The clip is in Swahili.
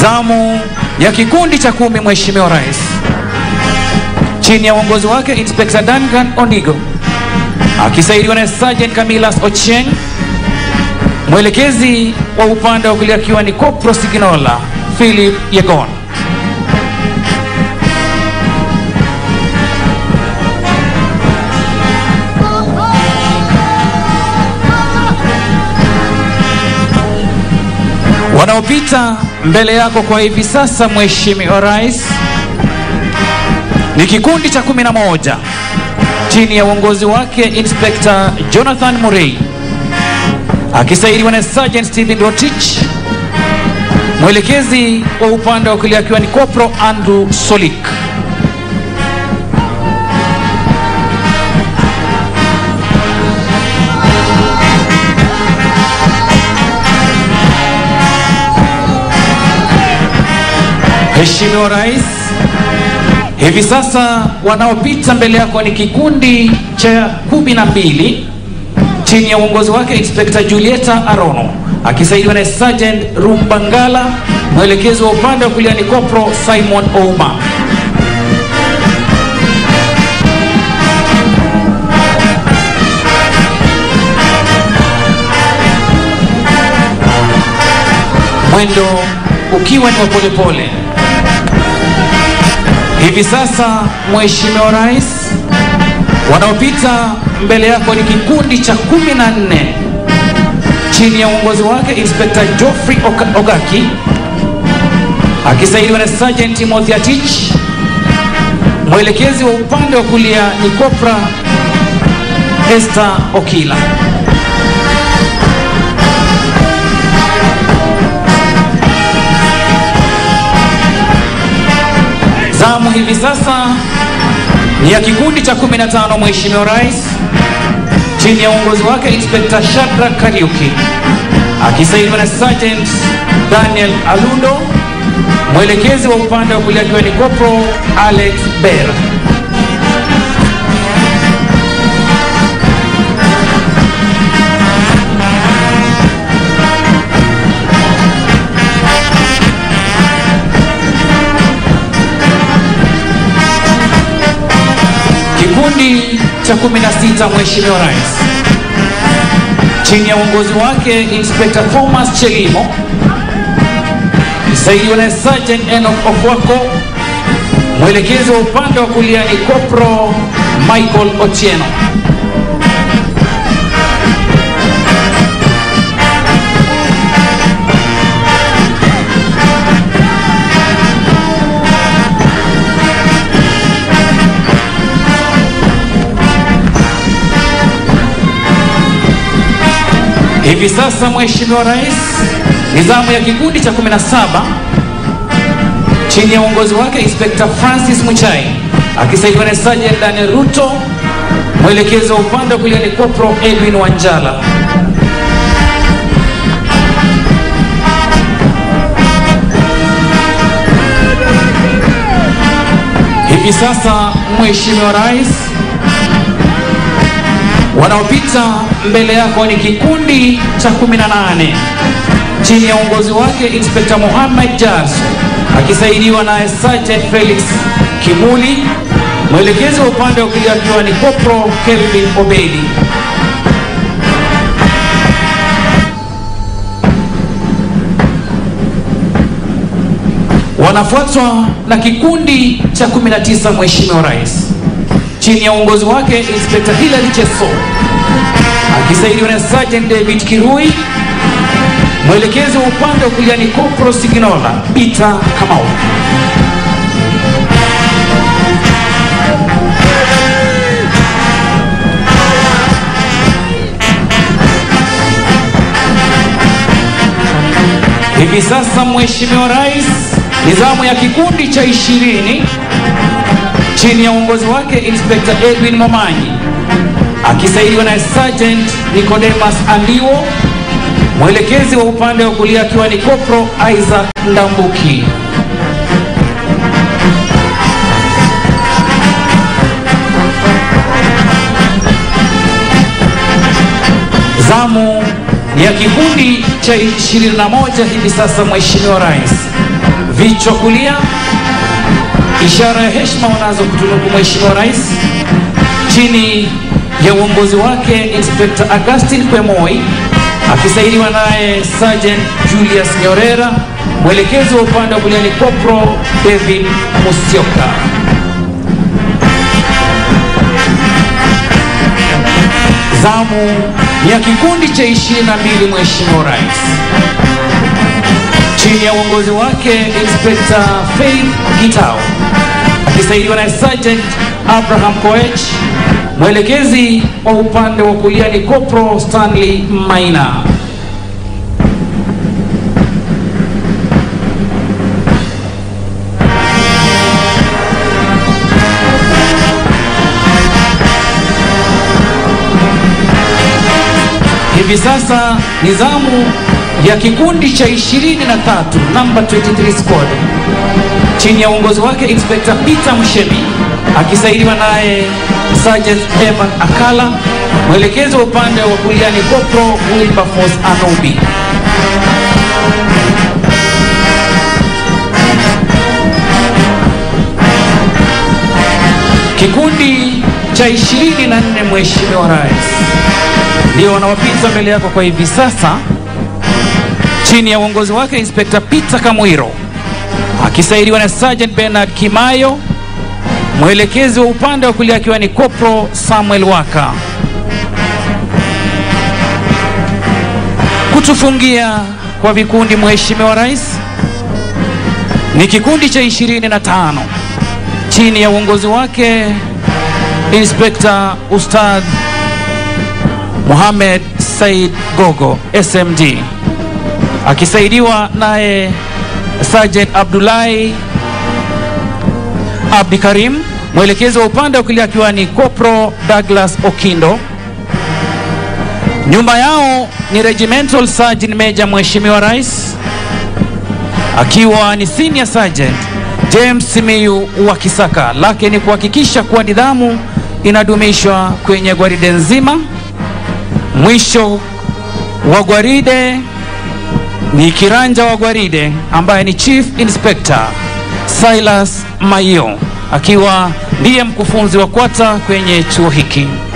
Zamu ya kikundi cha kumi, Mheshimiwa Rais, chini ya uongozi wake Inspector Duncan Ondigo akisaidiwa na Sergeant Camillus Ochieng, mwelekezi wa upande wa kulia akiwa ni Kopro Siginola Philip Yegon. Wanaopita mbele yako kwa hivi sasa, Mheshimiwa Rais, ni kikundi cha kumi na moja chini ya uongozi wake Inspector Jonathan Murray akisaidiwa na Sergeant Stephen Rotich, mwelekezi wa upande wa kulia akiwa ni Kopro Andrew Solik. Mheshimiwa Rais, hivi sasa wanaopita mbele yako ni kikundi cha kumi na mbili chini ya uongozi wake Inspector Julieta Arono akisaidiwa na Sergeant Rumbangala, mwelekezi wa upande wa kulia ni Kopro Simon Ouma. Mwendo ukiwa ni wa polepole. Hivi sasa Mheshimiwa Rais, wanaopita mbele yako ni kikundi cha kumi na nne chini ya uongozi wake Inspector Geoffrey Oka- Ogaki akisaidiwa na Sergeant Timothy Atich, mwelekezi wa upande wa kulia ni Kopra Esther Okila. Zamu hivi sasa ni ya kikundi cha 15 Mheshimiwa Rais, chini ya uongozi wake Inspector Shadrack Kariuki akisaidiwa na Sergeant Daniel Alundo, mwelekezi wa upande wa kulia akiwa ni Kopro Alex Bera. Kikundi cha 16 Mheshimiwa Rais, chini ya uongozi wake Inspector Thomas Chelimo, msaidiwa na Sergeant Enoch Okwako, mwelekezi wa upande wa kulia ni Kopro Michael Otieno. Hivi sasa Mheshimiwa Rais, nizamu ya kikundi cha 17 chini ya uongozi wake Inspector Francis Muchai akisaidiwa na Sergeant Daniel Ruto, mwelekezi wa upande wa kulia ni Kopro Edwin Wanjala. Hivi sasa Mheshimiwa Rais, wanaopita mbele yako ni kikundi cha 18 chini ya uongozi wake Inspector Mohamed Jas akisaidiwa na Sergeant Felix Kimuli, mwelekezi wa upande wa kulia akiwa ni Kopro Kelvin Obedi. Wanafuatwa na kikundi cha 19 Mheshimiwa Rais chini ya uongozi wake Inspector Hilary Cheso akisaidiwa na Sergeant David Kirui, mwelekezi wa upande wa kulia ni Kopro Siginola Peter Kamau. Hivi sasa Mheshimiwa Rais, nizamu ya kikundi cha ishirini chini ya uongozi wake Inspector Edwin Momanyi akisaidiwa na Sergeant Nicodemus Andiwo, mwelekezi wa upande wa kulia akiwa ni Kopro Isaac Ndambuki. Zamu ya kikundi cha 21 hivi sasa, Mheshimiwa Rais, vichwa kulia, ishara ya heshima wanazo kutunuku Mheshimiwa Rais chini ya uongozi wake Inspector Augustine Kwemoi akisaidiwa naye Sergeant Julius Nyorera, mwelekezi wa upande wa kulia ni Corporal David Musyoka. Zamu ya kikundi cha 22 Mheshimiwa Rais chini ya uongozi wake Inspector Faith Gitao akisaidiwa na Sergeant Abraham Koech, mwelekezi wa upande wa kulia ni Corporal Stanley Maina. Hivi sasa ni zamu ya kikundi cha 23 namba 23 squad chini ya uongozi wake Inspector Peter Mshemi akisaidiwa naye Sergeant Evan Akala, mwelekezi wa upande wa kulia ni Corporal Wilberforce Anobi. Kikundi cha 24 Mheshimiwa Rais ndio wanawapita mbele yako kwa hivi sasa chini ya uongozi wake Inspector Peter Kamwiro akisaidiwa na Sergeant Bernard Kimayo, mwelekezi wa upande wa kulia akiwa ni Corporal Samuel Waka. Kutufungia kwa vikundi, Mheshimiwa Rais, ni kikundi cha 25 chini ya uongozi wake Inspector Ustadh Mohamed Said Gogo SMD akisaidiwa naye Sergeant Abdullahi Abdi Karim, mwelekezi wa upande wa kulia akiwa ni Corporal Douglas Okindo. Nyuma yao ni Regimental Sergeant Major Mheshimiwa Rais akiwa ni Senior Sergeant James Simiyu wa Kisaka. Lake ni kuhakikisha kuwa nidhamu inadumishwa kwenye gwaride nzima. Mwisho wa gwaride ni kiranja wa gwaride ambaye ni Chief Inspector Silas Maio akiwa ndiye mkufunzi wa kwata kwenye chuo hiki.